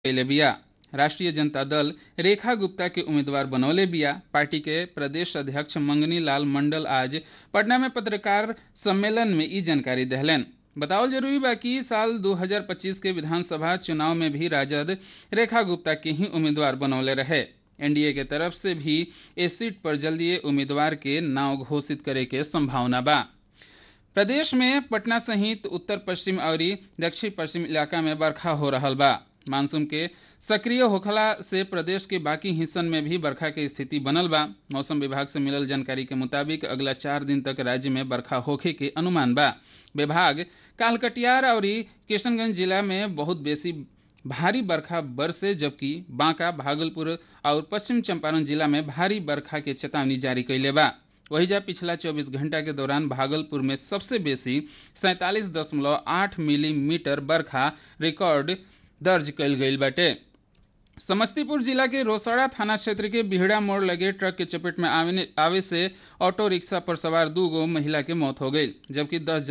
कैले बिया राष्ट्रीय जनता दल रेखा गुप्ता के उम्मीदवार बनौले बिया पार्टी के प्रदेश अध्यक्ष मंगनी लाल मंडल आज पटना में पत्रकार सम्मेलन में ई जानकारी दहलन बताओल जरूरी बा कि साल 2025 के विधानसभा चुनाव में भी राजद रेखा गुप्ता के ही उम्मीदवार बनौले रहे एनडीए के तरफ से भी इस सीट पर जल्दी उम्मीदवार के नाव घोषित करे के संभावना बा प्रदेश में पटना सहित उत्तर पश्चिम और दक्षिण पश्चिम इलाका में बरखा हो रहा बा मानसून के सक्रिय होखला से प्रदेश के बाकी हिस्सन में भी बरखा के स्थिति बनल बा मौसम विभाग से मिलल जानकारी के मुताबिक अगला चार दिन तक राज्य में बरखा होखे के अनुमान बा विभाग काल कटिहार और किशनगंज जिला में बहुत बेसी भारी बरखा बरसे जबकि बांका भागलपुर और पश्चिम चंपारण जिला में भारी बरखा के चेतावनी जारी कैले बा वही जा पिछला 24 घंटा के दौरान भागलपुर में सबसे बेसी सैंतालीस दशमलव आठ मिलीमीटर बरखा रिकॉर्ड दर्ज कल गई बाटे समस्तीपुर जिला के रोसड़ा थाना क्षेत्र के बिहड़ा मोड़ लगे ट्रक के चपेट में आवे, आवे से ऑटो रिक्शा पर सवार दू गो महिला के मौत हो गई जबकि दस